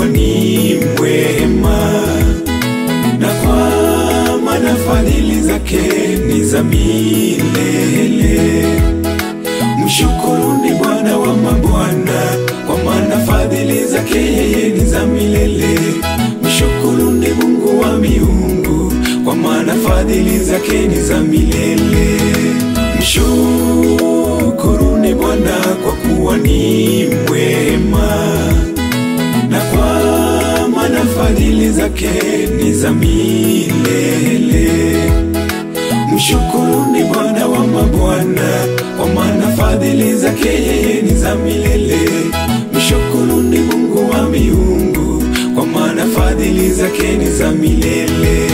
kuwa ni mwema, na kwa maana fadhili zake ni za milele. Mshukuruni Bwana wa mabwana, kwa maana fadhili zake yeye ni za milele. Mshukuruni Mungu wa miungu, kwa maana fadhili zake ni za milele. Mshukuruni Bwana kwa kuwa ni mwema, na kwa maana fadhili zake ni za milele. Mshukuruni Bwana wa mabwana, kwa maana fadhili zake yeye ni za milele. Mshukuruni Mungu wa miungu, kwa maana fadhili zake ni za milele.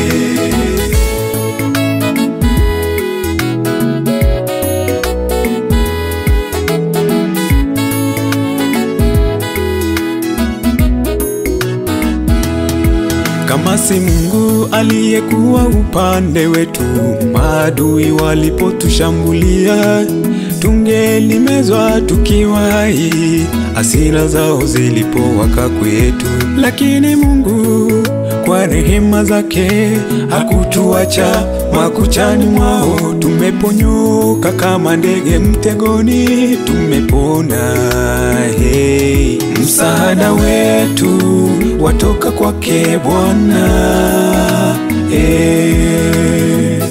Kama si Mungu aliyekuwa upande wetu, maadui walipotushambulia, tungelimezwa tukiwa hai, hasira zao zilipowaka kwetu. Lakini Mungu kwa rehema zake hakutuacha, makuchani mwao tumeponyoka kama ndege mtegoni, tumepona. Hey, msaada wetu watoka kwake Bwana. Hey.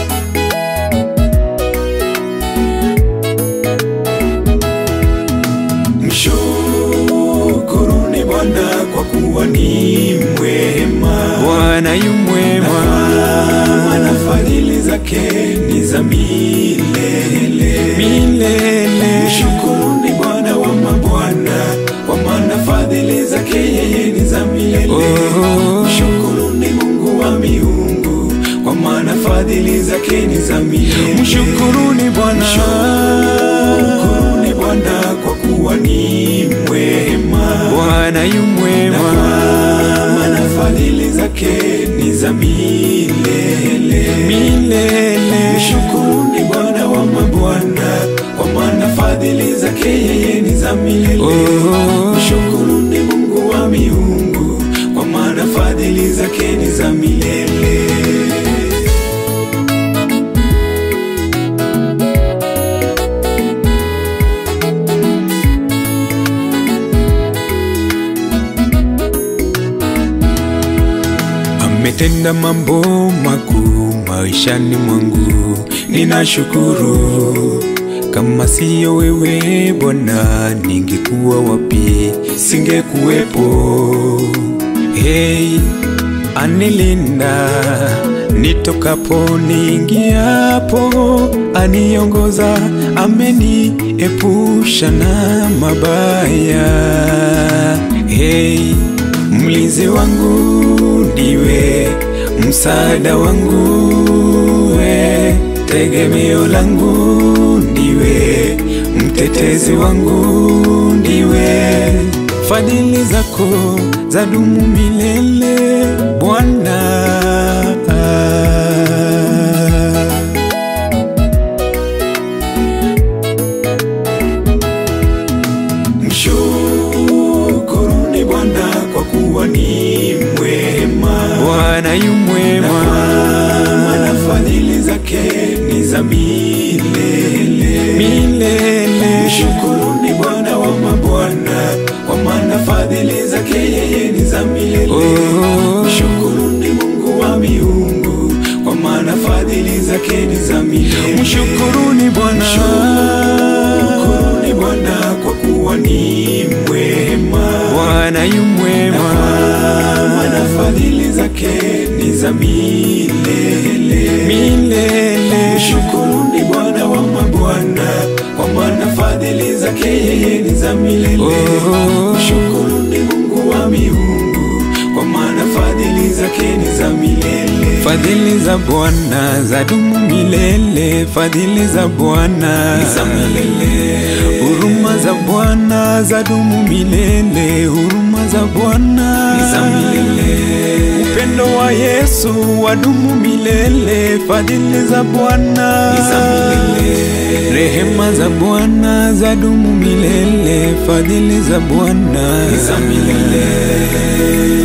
Mshukuruni Bwana kwa kuwa ni mwema. Bwana yu mwema, Maana fadhili zake ni za milele. milele. Mshukuruni Bwana wa mabwana, kwa maana fadhili zake yeye ni za milele. Oh. Mshukuruni Mungu wa miungu, kwa maana fadhili zake ni za milele. Mshukuruni Bwana, Mshukuruni Bwana kwa kuwa ni mwema. Bwana yu mwema, Maana fadhili zake ni za milele. milele. Mshukuruni Bwana wa mabwana, kwa maana fadhili zake yeye ni za milele. Oh. Mshukuruni Mungu wa miungu, kwa maana fadhili zake ni za milele. Ametenda mambo makuu maishani mwangu, ninashukuru. Kama siyo wewe Bwana, ningekuwa wapi? Singekuwepo. Hey, anilinda nitokapo niingiapo, aniongoza, ameniepusha na mabaya. Hey, mlinzi wangu ndiwe, msaada wangu we, tegemeo langu ndiwe, mtetezi wangu ndiwe. Fadhili zako zadumu milele Bwana. Mshukuruni Bwana kwa kuwa ni mwema. Bwana yu mwema, Maana fadhili zake ni za milele. milele. Mshukuruni Bwana wa mabwana, kwa maana fadhili zake yeye ni za milele. Oh. Mshukuruni Mungu wa miungu, kwa maana fadhili zake ni za milele. Mshukuruni Bwana, Mshukuruni Bwana kwa kuwa ni mwema. Bwana yu mwema, Maana fadhili zake ni za milele. milele. Mshukuruni Bwana wa mabwana, kwa maana fadhili zake yeye ni za milele. Oh. Mshukuruni Mungu wa miungu, kwa maana fadhili zake ni za milele. Fadhili za Bwana zadumu milele, fadhili za Bwana Ni za milele. huruma za Bwana zadumu milele, huruma za Bwana Ni za milele. upendo wa Yesu Yesu wadumu milele, fadhili za Bwana ni za milele. Rehema za Bwana zadumu milele, fadhili za Bwana ni za milele.